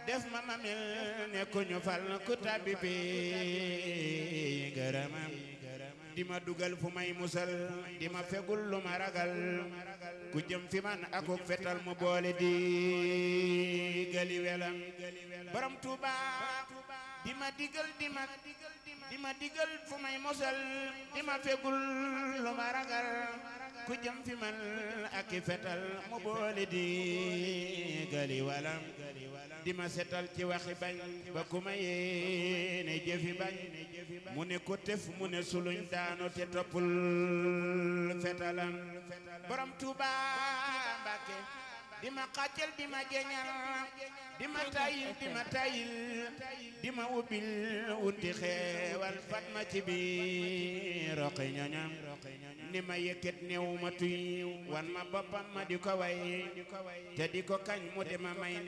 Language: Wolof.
def ma ma mel ne ku ñu fal ku tabbi bi ngërëmam di ma dugal fu may musal di ma fegul lu ma ragal ku jëm fi man akuk fetal mu boole di gali welam borom Tuuba di ma digal di ma di ma digal fu may musal di ma fegul lu ma ragal ku jëm fi man ak i fetal mu boole di gali walam di ma setal ci waxi bañ ba ku ma yéene jëfi bañ mu ne ko tef mu ne suluñ daanu te toppul fetalam borom Tuuba Mbàkke di ma xàccal di ma jeñal di ma tayil di ma tayil di ma ubbil wuti xeewal fat ma ci biir roqi ñoñam ni ma yëkkat néew ma tuy wan ma boppam ma di ko way te di ko kañ mu di ma may